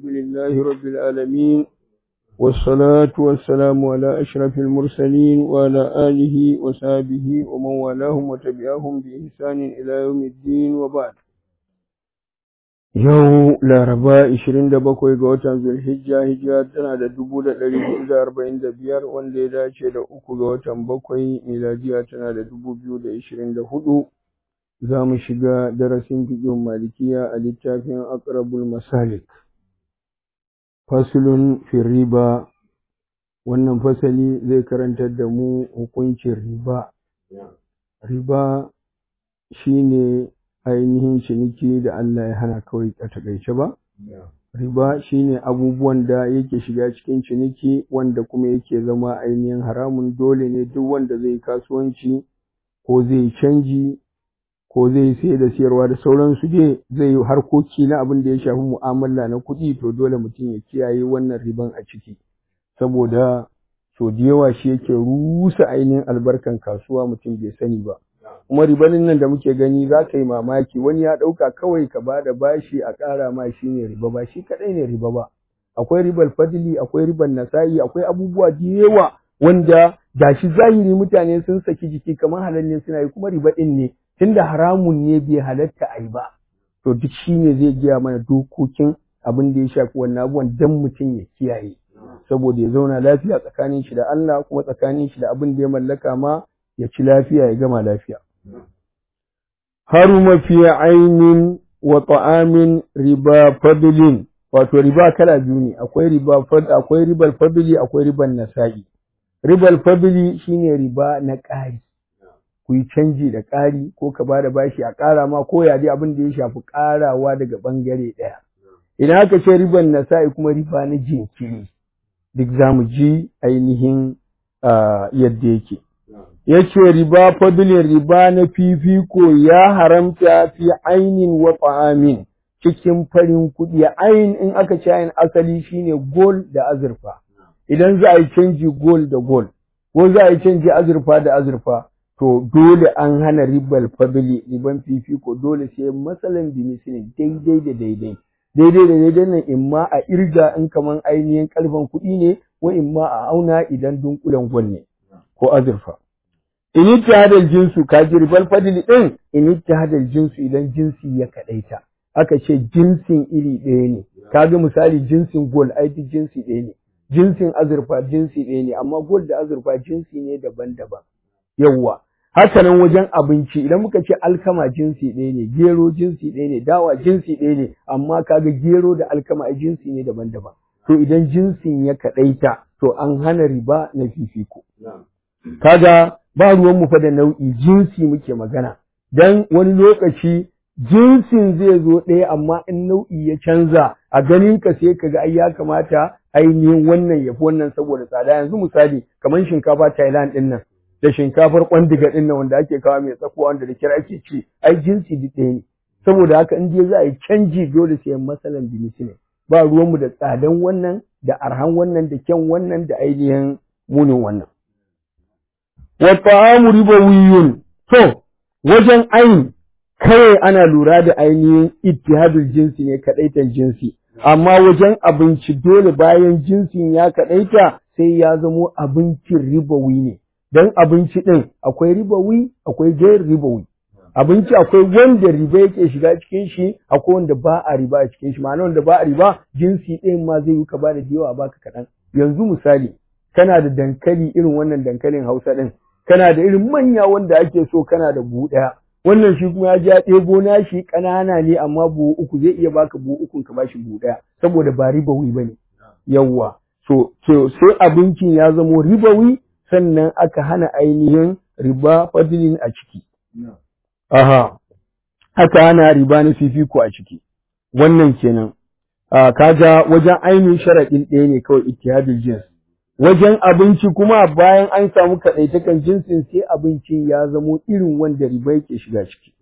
الحمد لله رب العالمين والصلاة والسلام على أشرف المرسلين وعلى آله وصحبه ومن والاهم وتبعهم بإحسان إلى يوم الدين وبعد Yau Laraba 27 ga watan Zulhijja hijira tana da dubu da ɗari hudu da arba'in da biyar wanda ya dace da uku ga watan bakwai miladiya tana da dubu biyu da ishirin da hudu za mu shiga darasin fiƙin malikiya a littafin aqrabul masalik fasulun fi riba wannan fasali zai karantar da mu hukuncin riba riba shine ainihin ciniki da Allah ya hana kawai a takaice ba riba shine abubuwan da yake shiga cikin ciniki wanda kuma yake zama ainihin haramun dole ne duk wanda zai kasuwanci ko zai canji ko zai sai da siyarwa da sauransu dai zai yi harkoki na abin da ya shafi mu'amala na kuɗi to dole mutum ya kiyaye wannan riban a ciki saboda so da yawa shi yake rusa ainihin albarkan kasuwa mutum bai sani ba kuma ribanin nan da muke gani za ka yi mamaki wani ya ɗauka kawai ka ba da bashi a ƙara ma shi ne riba ba shi kaɗai ne riba ba akwai ribar fadili akwai ribar nasa'i akwai abubuwa da yawa wanda gashi zahiri mutane sun saki jiki kamar halal suna yi kuma riba ɗin ne tunda haramun ne bai halatta a yi ba to duk shi ne zai gaya mana dokokin abin da ya shafi wannan abubuwan dan mutum ya kiyaye saboda ya zauna lafiya tsakanin shi da Allah kuma tsakanin shi da abin da ya mallaka ma ya ci lafiya ya gama lafiya haruma fi ainin wa ta'amin riba fadlin wato riba kala biyu ne akwai riba fad akwai ribal fadli akwai riban nasa'i ribal fadli shine riba na ƙari ku yi canji da ƙari ko ka bada bashi a ƙara ma ko ya dai abin da ya shafi ƙarawa daga ɓangare ɗaya idan aka ce riban nasa'i kuma riba na jinkiri duk za mu ji ainihin yadda yake yace riba fadlin riba na fifiko ya haramta fi ainin wa ta'amin cikin farin kuɗi ain in aka ce ain asali shine gol da azurfa idan za a yi canji gol da gol ko za a yi canji azurfa da azurfa to dole an hana ribal fadli riban fifiko dole sai matsalan bimisili daidai da daidai daidai da daidai nan in ma a irga in kaman ainihin kalban kuɗi ne ko in ma a auna idan dunkulen gol ne ko azurfa in ittihadal jinsu ka ji ribal fadli din in ittihadal jinsu idan jinsi ya kadaita aka ce jinsin iri ɗaya ne kaga misali jinsin gol ai duk jinsi ɗaya ne jinsin azurfa jinsi ɗaya ne amma gol da azurfa jinsi ne daban-daban yawwa haka nan wajen abinci idan muka ce alkama jinsi ɗaya ne gero jinsi ɗaya ne dawa jinsi ɗaya ne amma kaga gero da alkama ai jinsi ne daban-daban to idan jinsin ya kadaita to an hana riba na fifiko kaga ba ruwan mu fa da nau'i jinsi muke magana dan wani lokaci jinsin zai zo ɗaya amma in nau'i ya canza a ganin ka sai kaga ai ya kamata ainihin wannan ya fi wannan saboda tsada yanzu misali kamar shinkafa Thailand din nan da shinkafar kwandiga din nan wanda ake kawo mai tsakuwa wanda da kira ake ci ai jinsi duk ɗaya ne saboda haka in dai za a yi canji dole sai masalan binisi ne ba ruwanmu da tsadan wannan da arhan wannan da kyan wannan da ainihin munin wannan wa ta'amu ribawiyun to wajen ain kawai ana lura da ainihin ittihadul jinsi ne kadaitan jinsi amma wajen abinci dole bayan jinsin ya kadaita sai ya zamo abincin ribawi ne dan abinci din akwai ribawi akwai gair ribawi abinci akwai wanda riba yake shiga cikin shi akwai wanda ba a riba a cikin shi ma'ana wanda ba a riba jinsi ɗin ma zai yi ka ba da yawa baka kaɗan yanzu misali kana da dankali irin wannan dankalin hausa ɗin kana da irin manya wanda ake so kana da buhu ɗaya wannan shi kuma ya ja ɗebo na shi ƙanana ne amma buhu uku zai iya baka buhu uku ka bashi buhu ɗaya saboda ba ribawi ba ne yawwa so so sai abincin ya zamo ribawi sannan aka hana ainihin riba fadilin a ciki aha aka hana riba na fifiko a ciki wannan kenan kaga wajen ainihin sharaɗin ɗaya ne kawai ittihadul jins wajen abinci kuma bayan an samu kaɗaitakan jinsin sai abincin ya zamo irin wanda riba yake shiga ciki.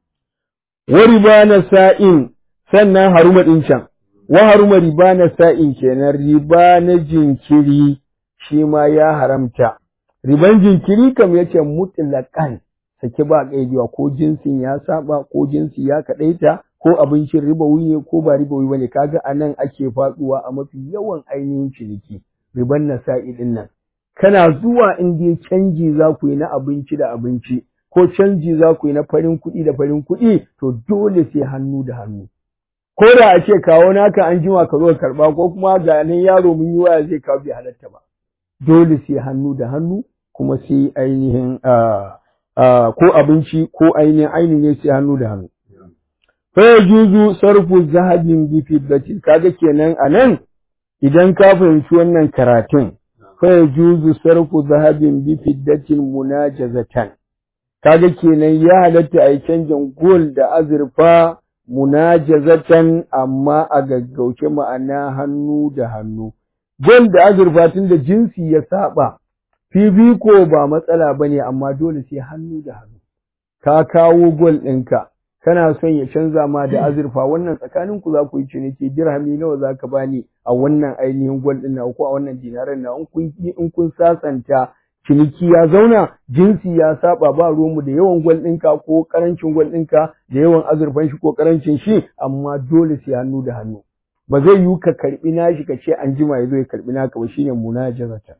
Wa riba na sa'in sannan haruma ɗin can, wa haruma riba na sa'in kenan riba na jinkiri shi ma ya haramta. Riban jinkiri kam yace mutlaƙan sake ba ƙaidiwa ko jinsin ya saba ko jinsi ya kaɗaita ko abincin ribawi ne ko ba ribawi bane kaga anan ake faduwa a mafi yawan ainihin ciniki riban nasa'i din nan kana zuwa in dai canji za ku yi na abinci da abinci ko canji za ku yi na farin kuɗi da farin kuɗi to dole sai hannu da hannu ko da a ce kawo naka an jima ka zo karɓa ko kuma ga nan yaro mun yi waya zai kawo bai halatta ba dole sai hannu da hannu kuma sai ainihin ko abinci ko ainihin ainihin ne sai hannu da hannu fa yajuzu sarfu zahabin bi fiddatin kaga kenan anan idan ka fahimci wannan karatun fa yajuzu sarfu zahabin bi fiddatin munajazatan kaga kenan ya halatta a yi canjin gol da azurfa munajazatan amma a gaggauce ma'ana hannu da hannu gol da azurfa tun da jinsi ya saba fifiko ba matsala ba ne amma dole sai hannu da hannu ka kawo gol ɗinka kana son ya canza ma da azurfa wannan tsakanin ku za ku yi ciniki dirhami nawa za ka bani a wannan ainihin gol ɗin na ko a wannan dinaran na in kun sasanta ciniki ya zauna jinsi ya saba ba ruwanmu da yawan gwal ɗinka ko ƙarancin gwal ɗinka da yawan azurfan shi ko ƙarancin shi amma dole sai hannu da hannu ba zai yiwu ka karɓi nashi ka ce an jima ya zo ya karɓi naka ba shine munajazatan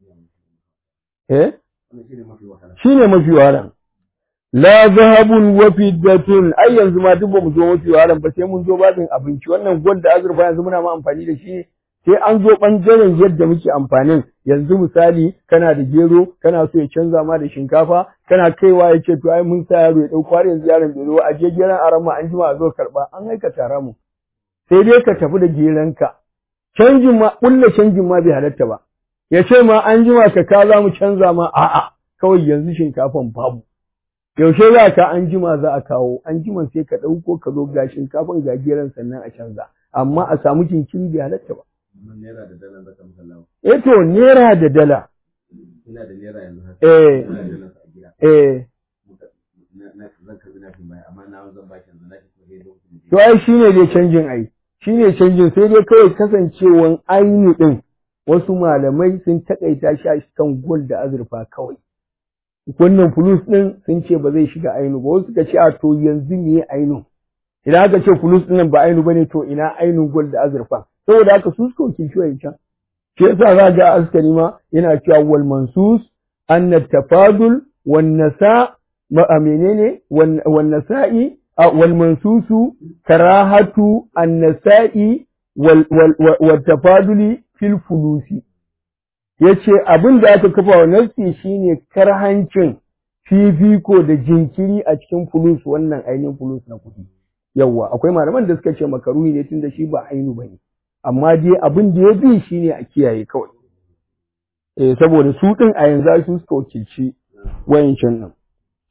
eh shine mafi wahalan la zahabun wa fiddatun ai yanzu ma duk ba mu zo mafi wahalan ba sai mun zo babin abinci wannan gwal da azurfa yanzu muna ma amfani da shi sai an zo ɓangaren yadda muke amfanin yanzu misali kana da gero kana so ya canza ma da shinkafa kana kaiwa ya ce to ai mun sa yaro ya ɗauko har yanzu yaron bai zo a je geron aran ma an jima a zo karɓa an aika tara mu sai dai ka tafi da geronka canjin ma ƙulla canjin ma bai halatta ba ya ce ma an jima ka ka za mu canza ma a'a kawai yanzu shinkafan babu yaushe za ka an jima za a kawo an jima sai ka ɗauko ka zo ga shinkafan ga geron sannan a canza amma a samu jinkiri bai halatta ba Naira da dala zaka musallawa. Eh to naira da dala. Ina da naira yanzu haka. Eh. Ina da naira a gida. Eh. Na- na- Zan karbi na baya amma na zan baki yanzu na ki so sai lokacin da To ai shine dai canjin ai. Shine canjin sai dai kawai kasancewan aini din wasu malamai sun takaita shi a kan gol da azurfa kawai. Wannan fulus din sun ce ba zai shiga ainu ba wasu suka ce a to yanzu ne ainu. Idan aka ce fulus din nan ba ainu bane to ina ainun gol da azurfa. Saboda haka su suka wakilci wancan. shi yasa za ga askari ma yana cewa wal mansus anna tafadul wan nasa ma a menene wan wan nasa'i a wal mansusu karahatu an nasa'i wal wal wal tafaduli fil fulusi yace abin da aka kafa wa nafsi shine karhancin fifiko da jinkiri a cikin fulus wannan ainihin fulus na kuɗi yawwa akwai malaman da suka ce makaruhi ne tunda shi ba ainu bane amma dai abin da ya bi shi ne a kiyaye kawai. Eh, saboda su ɗin a yanzu su suka wakilci wayancan nan.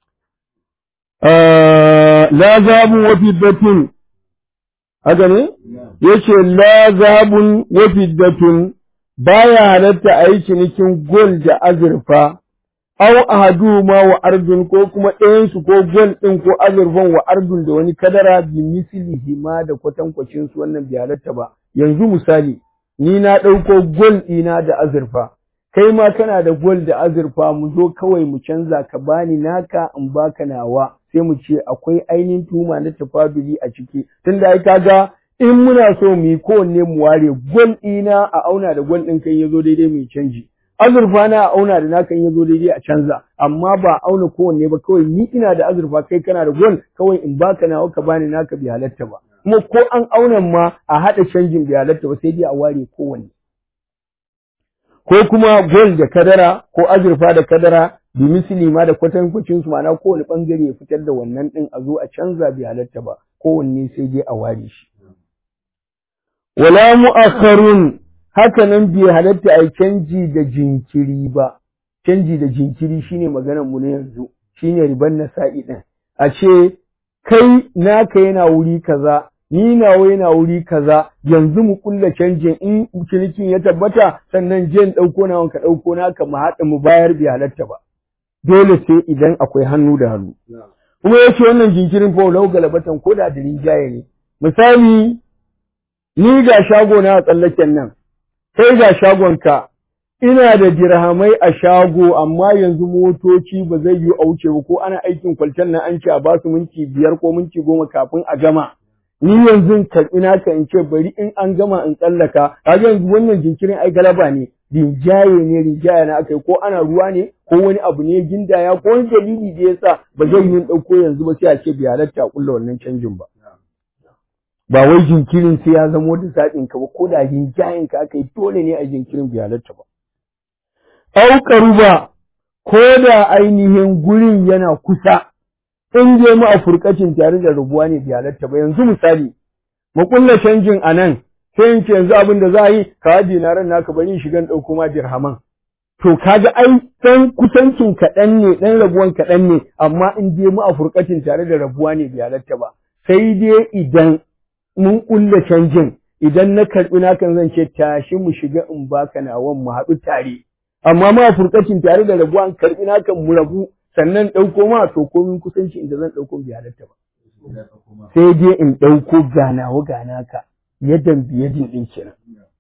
La zabun wa fiddatun, haka ne? Ya ce, La zabun wa fiddatun baya halatta a yi cinikin gol da azurfa, au ahadu ma wa ardun ko kuma ɗayansu ko gol ɗin ko azurfan wa ardun da wani kadara bi mislihi ma da kwatankwacin su wannan bai halatta ba. yanzu misali ni na ɗauko gol ɗina da azurfa kai ma kana da gol da azurfa mu zo kawai mu canza ka bani naka in baka nawa sai mu ce akwai ainihin tuma na tafaduli a ciki tunda ai kaga in muna so mu yi kowanne mu ware gol ɗina a auna da gol ɗin kai ya zo daidai mu canji azurfa na a auna da naka in ya zo daidai a canza amma ba auna kowanne ba kawai ni ina da azurfa kai kana da gol kawai in baka nawa ka bani naka bai halatta ba kuma ko an auna ma a haɗa canjin bai halatta ba sai dai a ware kowanne ko kuma gol da kadara ko azurfa da kadara bi misali ma da kwatankwacin su ma'ana kowane bangare ya fitar da wannan din a zo a canza bai halatta ba kowanne sai dai a ware shi wala mu'akharun haka nan bai halatta a canji da jinkiri ba canji da jinkiri shine maganar mu na yanzu shine riban nasa'i din a ce kai naka yana wuri kaza ni nawa yana wuri kaza yanzu mu kulla canjin in cinikin ya tabbata sannan je in ɗauko nawa ka ɗauko naka mu haɗa mu bayar bai halatta ba dole sai idan akwai hannu da hannu kuma yace wannan jinkirin fa lau galabatan ko da da rinjaye ne misali ni ga shago na a tsallaken nan kai ga shagonka ina da dirhamai a shago amma yanzu motoci ba zai yi a wuce ba ko ana aikin kwalten nan an ce a ba su minti biyar ko minti goma kafin a gama ni yanzu in karɓi naka in ce bari in an gama in tsallaka kaga yanzu wannan jinkirin ai galaba ne rinjaye ne rinjaye na aka yi ko ana ruwa ne ko wani abu ne gindaya ko wani dalili da yasa ba zai yi ɗauko yanzu ba sai a ce bai halatta a kulla wannan canjin ba ba wai jinkirin sai ya zamo da zaɓin ka ba ko da rinjayen ka aka yi dole ne a jinkirin bai halatta ba au ba ko da ainihin gurin yana kusa in je mu a furkacin tare da rubuwa ne bai halatta ba yanzu misali mu kulla canjin a nan sai in ce yanzu abin da za a yi ka haɗe na ran naka bari shigan ɗauko ma dirhaman to kaga ai ɗan kusancin kaɗan ne ɗan rabuwan kaɗan ne amma in je mu a furkacin tare da rabuwa ne bai halatta ba sai dai idan mun kulla canjin idan na karɓi nakan zan ce tashi mu shiga in baka nawan mu haɗu tare amma ma a furkacin tare da rabuwa in karɓi nakan mu rabu sannan ɗauko ma to komin kusanci inda zan ɗauko bai halatta ba sai dai in ɗauko ganawa gana ka yadan biyadin ɗin kenan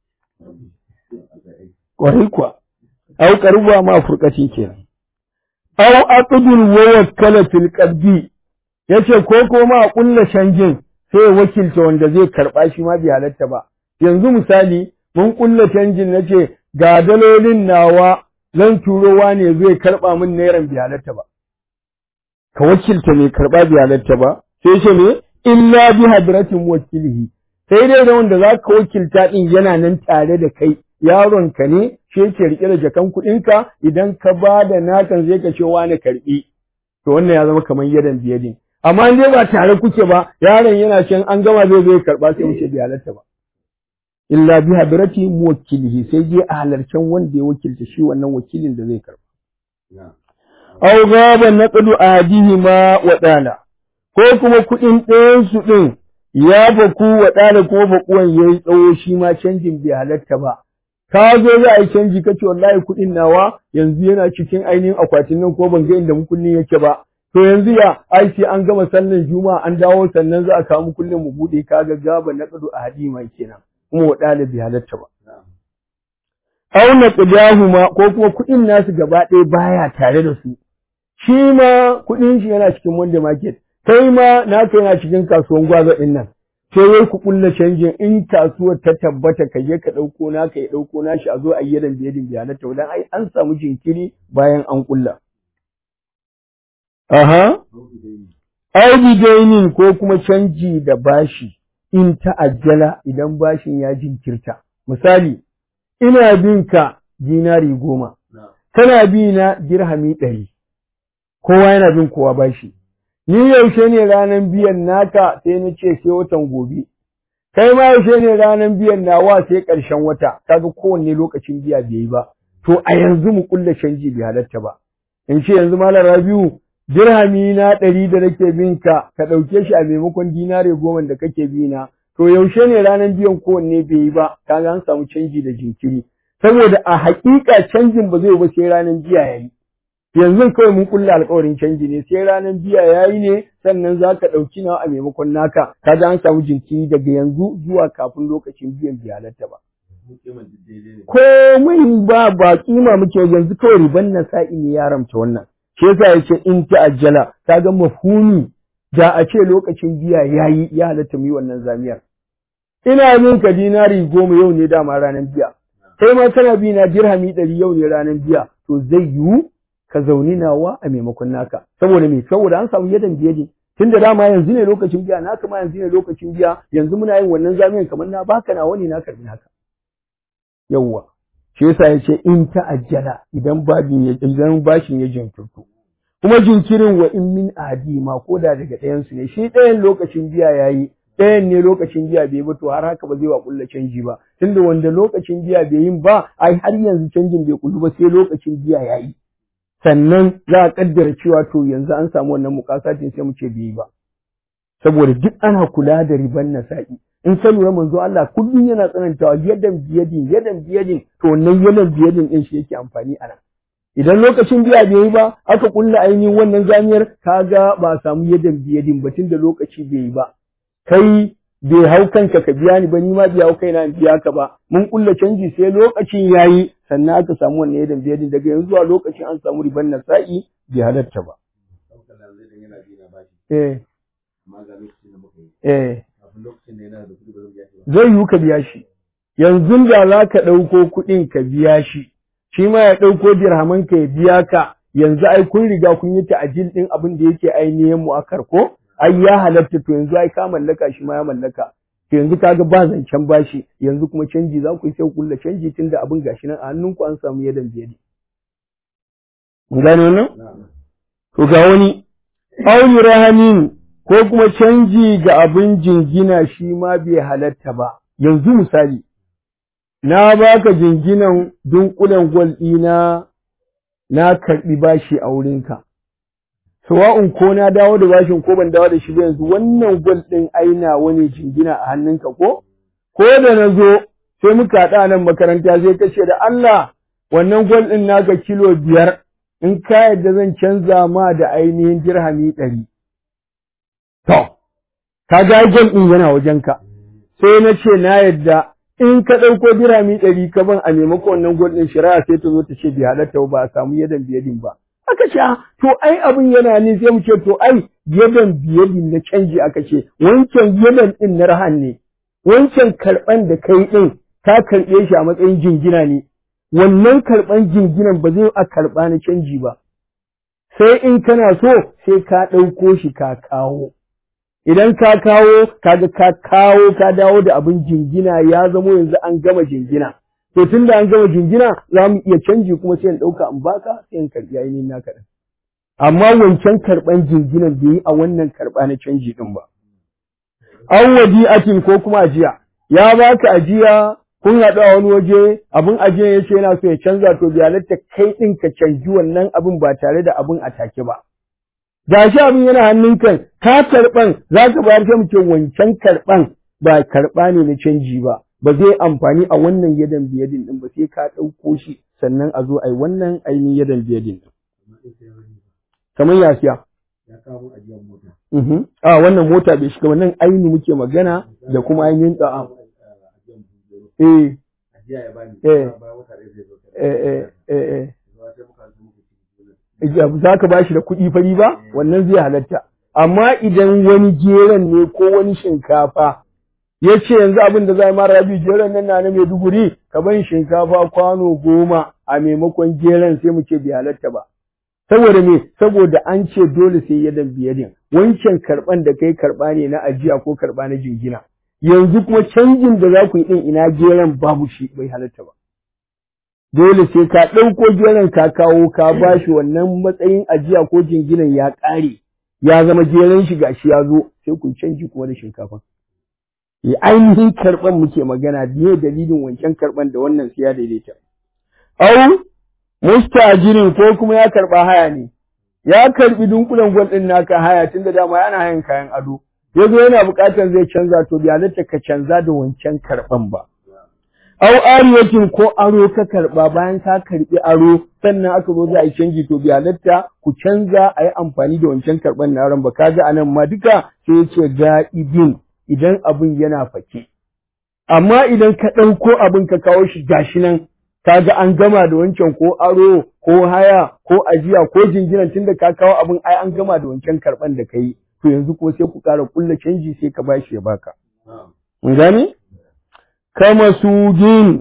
ƙwarai kuwa au ƙaruwa ma furƙaci kenan au aqdul wa wakkala fil qabdi yace ko ko ma a ƙulla canjin sai ya wakilta wanda zai karɓa shi ma bai halatta ba yanzu misali mun ƙulla canjin nace ga dalolin nawa zan turowa ne zai karɓa min nairan bai halatta ba ka wakilta mai karɓa bai halatta ba sai ce ne illa bi hadratin wakilihi sai dai da wanda za ka wakilta din yana nan tare da kai yaron ka ne shi yake rike da jakan kuɗinka idan ka ba da nakan zai ka ce wani karɓi to wannan ya zama kamar yadan biyadin amma in dai ba tare kuke ba yaron yana can an gama zai zo ya karɓa sai wuce bai halatta ba illa bi hadrati muwakkilihi sai dai a halarcen wanda ya wakilta shi wannan wakilin da zai karɓa aw gaba naqdu adihima wa dala ko kuma kuɗin ɗayan su ɗin ya baku wa dala ko bakuwan yayi tsawo shi ma canjin bai halatta ba ka zo za a yi canji kace wallahi kuɗin nawa yanzu yana cikin ainihin akwatin nan ko ban ga inda mukullin yake ba to yanzu ya ai sai an gama sallan juma'a an dawo sannan za a kawo mukullin mu bude kaga gaba naqdu adihima kenan kuma wa dala bai halatta ba auna qidahuma ko kuma kuɗin nasu gaba ɗaya baya tare da su shi ma kuɗin shi yana cikin Monday market, kai ma naka yana cikin kasuwan gwazo ɗin nan. Sai wai ku ƙulla canjin in kasuwar ta tabbata ka je ka ɗauko naka ya ɗauko nashi a zo a yi yadan biyadin biyanata wadan ai an samu jinkiri bayan an ƙulla. Aha. Audi dainin ko kuma canji da bashi in ta'ajjala idan bashin ya jinkirta. Misali, ina bin ka dinari goma, kana bi na dirhami ɗari. kowa yana bin kowa bashi. Ni yaushe ne ranar biyan naka sai na ce sai watan gobe. Kai ma yaushe ne ranar biyan nawa sai ƙarshen wata, kaga kowanne lokacin biya bai yi ba. To a yanzu mu kulla canji bai halatta ba. In ce yanzu Malam Rabiu dirhami na ɗari da nake bin ka, ka ɗauke shi a maimakon dinare goma da kake bi na. To yaushe ne ranar biyan kowanne bai yi ba, kaga an samu canji da jinkiri. Saboda a haƙiƙa canjin ba zai ba sai ranar biya ya yi. yanzu kawai mun kulla alƙawarin canji ne sai ranar biya yayi ne sannan za ka ɗauki nawa a maimakon naka kaga an samu jinkiri daga yanzu zuwa kafin lokacin biyan biyalarta ba komai ba ba kima muke yanzu kawai riban na sa'i ne ya ramta wannan shi yasa yace in ta'ajjala kaga mafhumi da a ce lokacin biya yayi ya halatta mu yi wannan zamiyar ina min ka dinari goma yau ne dama ranar biya kai ma kana bi na dirhami ɗari yau ne ranar biya to zai yiwu ka zauni nawa a maimakon naka saboda me saboda an samu yadan biye tun da dama yanzu ne lokacin biya naka ma yanzu ne lokacin biya yanzu muna yin wannan zamiyan kamar na baka nawa ne na karbi naka yawwa shi yasa yace in ta'ajjala idan babin ya idan bashin ya jinkirto kuma jinkirin wa in min adi ma ko da daga ɗayan su ne shi ɗayan lokacin biya yayi ɗayan ne lokacin biya bai ba to har haka ba zai wa kulla canji ba tunda wanda lokacin biya bai yin ba ai har yanzu canjin bai kullu ba sai lokacin biya yayi sannan za a kaddara cewa to yanzu an samu wannan mukasatin sai mu ce bai ba saboda duk ana kula da riban nasa'i in ka lura manzo Allah kullum yana tsanantawa yadan biyadin yadan biyadin to wannan yadan biyadin din shi yake amfani a nan idan lokacin biya bai yi ba aka kulla ainihin wannan zamiyar kaga ba a samu yadan biyadin ba tunda lokaci bai yi ba kai bai hau kanka ka biya ni ba ni ma bai hau kaina in biya ka ba mun kulla canji sai lokacin yayi sannan aka samu wannan yadan biyadin daga yanzu zuwa lokacin an samu riban nasa'i bai halatta ba eh eh lokacin da yana da kuɗi ba zan biya shi ba zai yiwu ka biya shi yanzu da za ka ɗauko kuɗin ka biya shi shi ma ya ɗauko dirhaman ka ya biya ka yanzu ai kun riga kun yi ta'ajil ɗin abin da yake ainihin mu'akkar ko ai ya halatta to yanzu ai ka mallaka shi ma ya mallaka to yanzu kaga ba zancen bashi yanzu kuma canji za ku yi sai ku kulla canji tunda abin gashi nan a hannunku an samu yadan biyadi mun gane wannan na'am to ga wani auni rahanin ko kuma canji ga abin jingina shi ma bai halatta ba yanzu misali na baka jinginan dunkulen gwal ɗina na karɓi bashi a wurinka sawa'un ko na dawo da bashin ko ban dawo da shi ba yanzu wannan gwal ɗin aina wani jingina a hannunka ko ko da na zo sai muka haɗa nan makaranta sai ka ce da Allah wannan gwal ɗin naka kilo biyar in ka yadda zan canza ma da ainihin dirhami ɗari. To, ka ga gwal ɗin yana wajenka, sai na ce na yadda in ka ɗauko dirhami ɗari ka ban a maimakon wannan gwal ɗin shari'a sai ta zo ta ce bai halatta ba a samu yadan biyadin ba. Aka ce, to ai abin yana ne sai mu ce to ai yadan biyadin na canji aka ce, wancan yadan ɗin na rahan ne, wancan karɓan da kai ɗin ka karɓe shi a matsayin jingina ne, wannan karɓan jinginan ba zai a karɓa na canji ba, sai in kana so sai ka ɗauko shi ka kawo. Idan ka kawo, kaga ka kawo ka dawo da abin jingina ya zamo yanzu an gama jingina. To tun da an gama jingina za mu iya canji kuma sai in ɗauka in baka sai in karɓi ainihin naka ɗin. Amma wancan karɓan jinginan bai yi a wannan karɓa na canji ɗin ba. An wadi'atin ko kuma ajiya, ya baka ajiya kun haɗu a wani waje abin ajiyan ya ce yana so ya canza to bai halatta kai ɗin ka canji wannan abin ba tare da abin a take ba. Da shi abin yana hannun kan ka karɓan za ka bayar sai mu ce wancan karɓan ba karɓa ne na canji ba ba zai amfani a wannan yadan biyadin ɗin ba sai ka ɗauko shi sannan a zo a yi wannan ainihin yadan biyadin ɗin. amma in sai wani ba Kamar ya siya. ya kawo mun ajiyar mota Mhm. A wannan mota bai shiga wannan aini muke magana da kuma ainihin ɗa'a. ajiyar buɗe Eh, ajiya ya bani Eh. bayan wata ɗaya zai zo eh, eh, eh, eh. zuwa sai muka zo muka ci gona za ka ba shi da kuɗi fari ba wannan zai halatta amma idan wani geron ne ko wani shinkafa ya ce yanzu abin da za a mara rabi geron nan na na Maiduguri ka ban shinkafa kwano goma a maimakon geron sai mu ce bai halatta ba saboda me saboda an ce dole sai yadan biyadin wancan karɓan da kai karɓa ne na ajiya ko karɓa na jingina yanzu kuma canjin da za ku yi ɗin ina geron babu shi bai halatta ba dole sai ka ɗauko geron ka kawo ka ba shi wannan matsayin ajiya ko jinginan ya ƙare ya zama geron shi gashi ya zo sai ku canji kuma da shinkafa. E ainihin karɓan muke magana ne dalilin wancan karɓan da wannan sai ya daidaita. Au mustajirin ko kuma ya karɓa haya ne. Ya karɓi dunkulen gwal ɗin naka haya tun da dama yana hayan kayan ado. Ya zo yana buƙatar zai canza to bai halatta ka canza da wancan karɓan ba. Au ariyatin ko aro ka karɓa bayan ka karɓi aro sannan aka zo za a yi canji to bi halatta ku canza a yi amfani da wancan karɓan na aron ba kaga a nan ma duka sai ya ce ga'ibin idan abin yana fake. Amma idan ka ɗauko abin ka kawo shi gashi nan kaga an gama da wancan ko aro ko haya ko ajiya ko jinginan tunda ka kawo abin ai an gama da wancan karɓan da ka yi to yanzu kuma sai ku ƙara ƙulla canji sai ka bashi ya baka. na'am Mun gane? kama sujin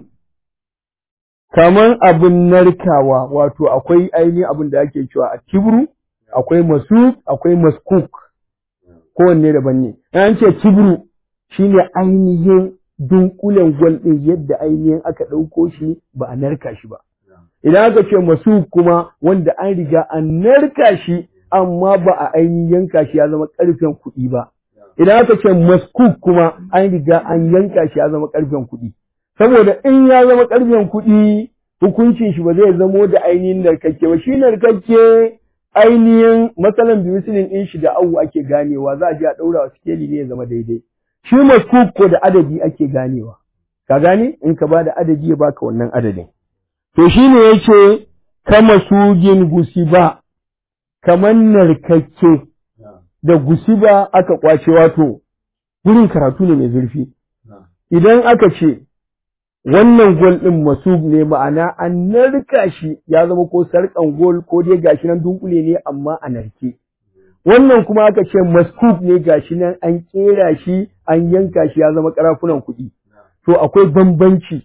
kaman abin narkawa wato akwai ainihin abin da ake cewa a kibru akwai masu akwai maskuk kowanne daban ne an ce kibru shine ainihin dunkulen gwal ɗin yadda ainihin aka ɗauko shi ba a narka shi ba idan aka ce masu kuma wanda an riga an narka shi amma ba a ainihin yanka shi ya zama ƙarfen kuɗi ba idan aka ce maskuk kuma an riga an yanka shi ya zama ƙarfen kuɗi saboda in ya zama ƙarfen kuɗi hukuncin shi ba zai zamo da ainihin narkakke ba shi narkakke ainihin matsalan bimisilin ɗin shi da awu ake ganewa za a je a ɗaura wa sikeli ne ya zama daidai shi maskuk ko da adadi ake ganewa ka gane in ka ba da adadi ya baka wannan adadin to shi ne yace kama sugin gusiba kamar narkakke na'am da gusiba aka kwace wato gurin karatu ne mai zurfi na'am idan aka ce wannan gol ɗin masub ne ma'ana an narka shi ya zama ko sarƙan gol ko dai gashi nan dunkule ne amma a narke wannan kuma aka ce maskuk ne gashi nan an kera shi an yanka shi ya zama karafunan kuɗi to akwai bambanci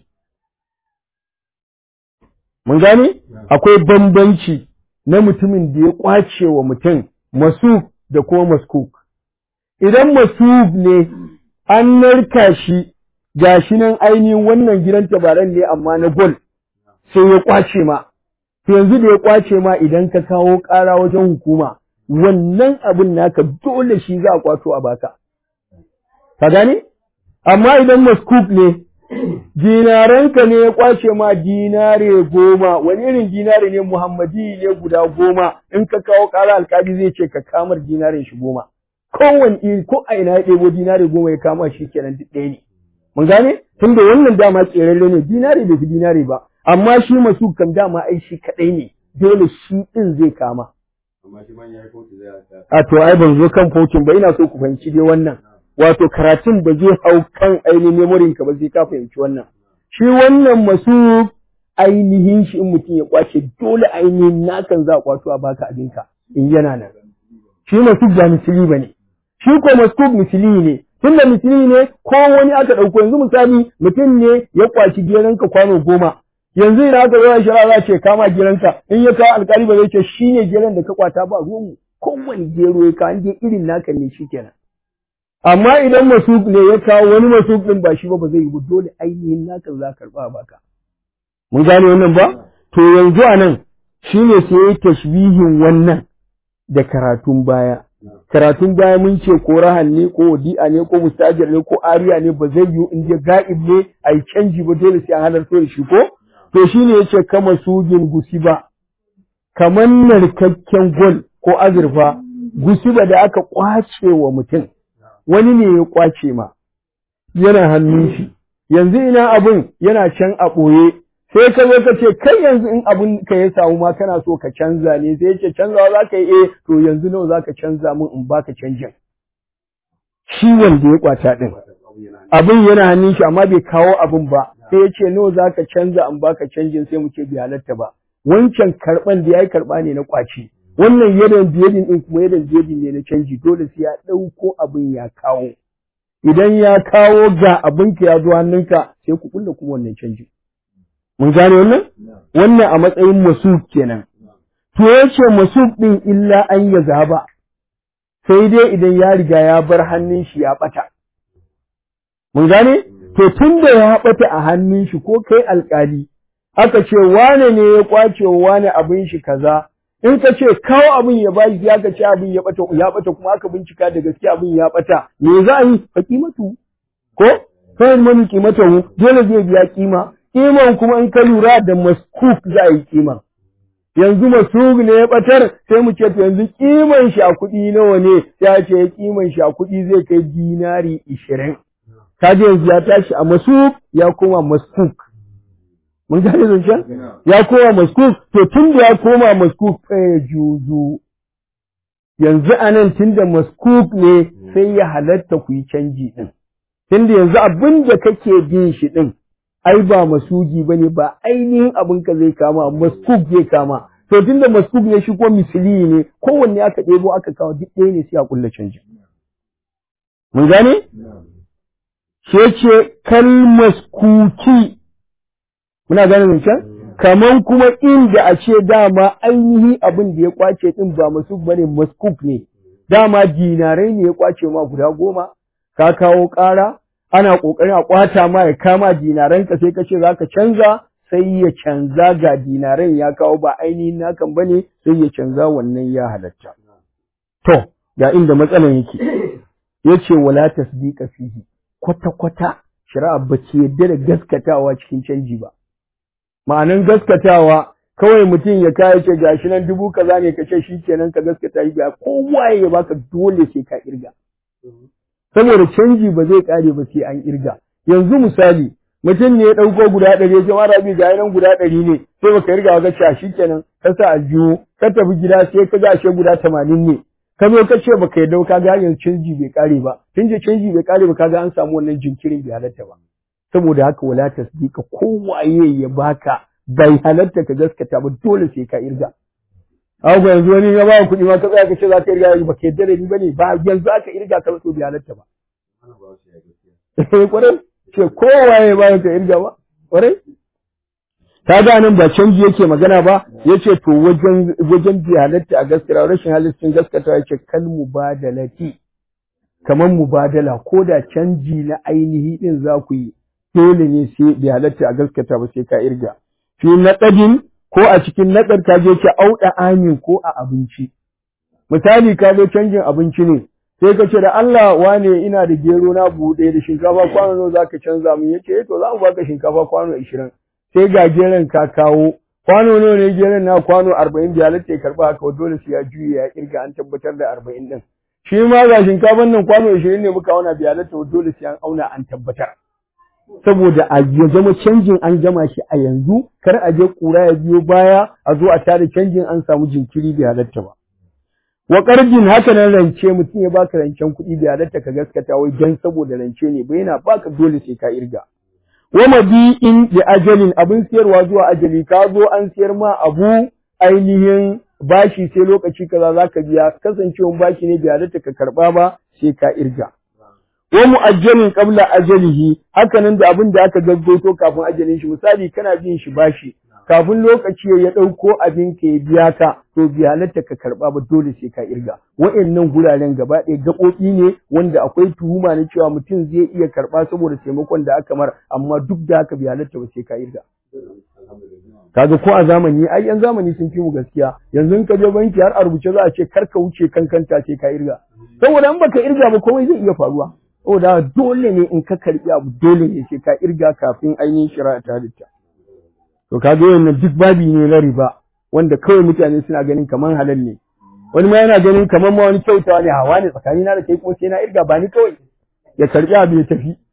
mun gane akwai bambanci na mutumin da ya kwace wa mutum masuk da kuma maskuk idan masuk ne an narka shi gashi nan ainihin wannan gidan tabaran ne amma na gol sai ya kwace ma to yanzu da ya kwace ma idan ka kawo ƙara wajen hukuma wannan abin naka dole shi za a kwato a baka ka gane amma idan maskuk ne dinaranka ne ya kwace ma dinare goma wani irin dinare ne muhammadi ne guda goma in ka kawo ƙara alkali zai ce ka kamar dinaren shi goma kowane iri ko a ina ya ɗebo dinare goma ya kama shi kenan duk ɗaya ne mun gane tunda wannan dama ƙerarre ne dinare bai fi dinare ba amma shi masu kam dama ai shi kaɗai ne dole shi ɗin zai kama amma shi man yayi kotu zai haka a to ai ban zo kan fokin ba ina so ku fahimci dai wannan wato karatun ba zai hau kan ainihin memorin ka ba sai ka fahimci wannan shi wannan masu ainihin shi in mutum ya kwace dole ainihin nakan za a kwato a baka abinka in yana nan shi masu ba misili ba ne shi ko masu misili ne tun da misili ne ko wani aka ɗauko yanzu misali mutum ne ya kwaci geranka kwano goma yanzu idan aka zo shara za ce kama geranka in ya kawo alkali ba zai ce shi ne geran da ka kwata ba ruwanmu kowane gero ya kawo je irin naka ne shi kenan amma idan masuk ne ya kawo wani masuk ɗin ba shi ba ba zai yi ba dole ainihin naka za ka karɓa baka mun gane wannan ba to yanzu a nan shi ne sai ya tashbihin wannan da karatun baya karatun baya mun ce ko rahan ne ko wadi'a ne ko mustajir ne ko ariya ne ba zai yiwu in je ga'ib ne a yi canji ba dole sai an halarta da shi ko to shi ne ya ce kama sugin gusiba kamar narkakken gol ko azurfa gusiba da aka kwace wa mutum wani ne ya kwace ma yana hannun shi yanzu ina abun yana can a ɓoye sai ka zo ka ce kai yanzu in abun ka ya samu ma kana so ka canza ne sai ya ce canzawa za ka yi eh to yanzu nawa za ka canza min in baka canjin shi wanda ya kwata din abin yana hannun shi amma bai kawo abin ba sai ya ce nawa za ka canza in baka canjin sai mu ce bai halatta ba wancan karban da ya yi karba ne na kwaci wannan yadan biyadin din kuma yadan biyadin ne na canji dole sai ya ɗauko abin ya kawo idan ya kawo ga abinka ya zo hannunka sai ku kulle kuma wannan canji mun gane wannan wannan a matsayin masuk kenan to yace masuk din illa an ya zaba sai dai idan ya riga ya bar hannun shi ya bata mun gane to tunda ya bata a hannun shi ko kai alkali aka ce wane ne ya kwace wane abin shi kaza in ka ce kawo abin ya bashi ya ka ce abin ya bata ya bata kuma aka bincika da gaske abin ya bata me za a yi fa kimatu ko kai mani kimatu dole zai biya kima kiman kuma in ka lura da maskuk za a yi kiman yanzu masuk ne ya batar sai mu ce to yanzu kiman shi a kuɗi nawa ne ya ce kiman shi a kuɗi zai kai dinari ishirin kaje yanzu ya tashi a masuk ya koma maskuk mun gane zancen ya koma maskuk to tun da ya koma maskuk fa juzu yanzu anan tun da maskuk ne sai ya halatta ku yi canji din tun da yanzu abin da kake bin shi din ai ba masugi bane ba ainihin abin ka zai kama maskuk zai kama to tun da maskuk ne shi ko misili ne kowanne aka ɗebo aka kawo duk ɗaya ne sai a kulla canji mun gane shi ce kal maskuki muna gane zancen kaman kuma inda a ce dama ainihi abin da ya kwace din ba masu bane maskuk ne dama dinarai ne ya kwace ma guda goma ka kawo ƙara ana ƙoƙarin a kwata ma ya kama dinaran ka sai ka ce zaka canza sai ya canza ga dinaran ya kawo ba ainihin nakan bane sai ya canza wannan ya halatta to ga inda matsalan yake yace wala tasdiqa fihi kwata kwata shari'a ba ce yadda da gaskatawa cikin canji ba ma'anin gaskatawa kawai mutum ya kai ce gashi nan dubu kaza ne ka ce shi kenan ka gaskata shi ba kowa ya baka dole sai ka kirga saboda canji ba zai kare ba sai an kirga yanzu misali mutum ne ya ɗauko guda ɗari ya ce mara bi ga nan guda ɗari ne sai baka kirga ga cewa shi kenan ka sa aljihu ka tafi gida sai ka ga ashe guda tamanin ne ka zo ka ce baka yarda ka ga yanzu canji bai kare ba tun je canji bai kare ba kaga an samu wannan jinkirin bai halatta ba saboda haka wala tasdika kowaye ya baka bai halatta ka gaskata ba dole sai ka irga Haka yanzu wani ya ba kuɗi ma ka tsaya ka ce za ka irga ba ka yadda da ni ba ne ba yanzu aka irga ka so bi halatta ba. Eh kwarai ce kowaye ba ka irga ba kwarai. Ka ga nan ba canji yake magana ba ya ce to wajen wajen bi halatta a gaskiya rashin halittin gaskata ya ce kal mubadalati kamar mubadala ko da canji na ainihi din za ku yi dole ne sai bi halatta a gaskata ba sai ka irga. Fi naɗadin ko a cikin naɗar ka je ki auɗa amin ko a abinci. Misali ka zo canjin abinci ne, sai ka ce da Allah wane ina da gero na buɗe da shinkafa kwano nawa zaka canza min yace to za mu baka shinkafa kwano ashirin. Sai ga geron ka kawo kwano nawa ne geron na kwano arba'in da halatta ya karɓa haka dole sai ya juye ya kirga an tabbatar da arba'in ɗin. Shi ma ga shinkafan nan kwano ashirin ne muka auna bi halatta dole sai an auna an tabbatar. saboda a ya zama canjin an gama shi a yanzu kar a je kura ya biyo baya a zo a tare canjin an samu jinkiri bai halatta ba wa qarjin haka nan rance mutum ya baka rancen kuɗi bai halatta ka gaskata wai dan saboda rance ne ba yana baka dole sai ka irga wa mabi'in da ajalin abin siyarwa zuwa ajali ka zo an siyar ma abu ainihin bashi sai lokaci kaza zaka biya kasancewan bashi ne bai halatta ka karba ba sai ka irga wa mu'ajjalin qabla ajalihi hakanan da abin da aka gaggoto kafin ajalin shi misali kana bin shi bashi kafin lokaci ya dauko abin ka ya biya ka to bi halatta ka karba ba dole sai ka irga wa'annan guraren gaba ɗaya gaɓoɓi ne wanda akwai tuhuma na cewa mutum zai iya karba saboda taimakon da aka mar amma duk da haka bi halatta ba sai ka irga kaga ko a zamani ai yan zamani sun fi mu gaskiya yanzu in ka je banki har a rubuce za a ce kar ka wuce kankanta sai ka irga saboda in baka irga ba komai zai iya faruwa saboda dole ne in ka karbi abu dole ne sai ka irga kafin ainihin shari'a ta halitta to ka ga wannan duk babi ne na riba wanda kawai mutane suna ganin kaman halal ne wani ma yana ganin kaman ma wani kyautawa ne hawa ne tsakani na da kai kuma sai na irga ba ni kawai ya karbi abu ya tafi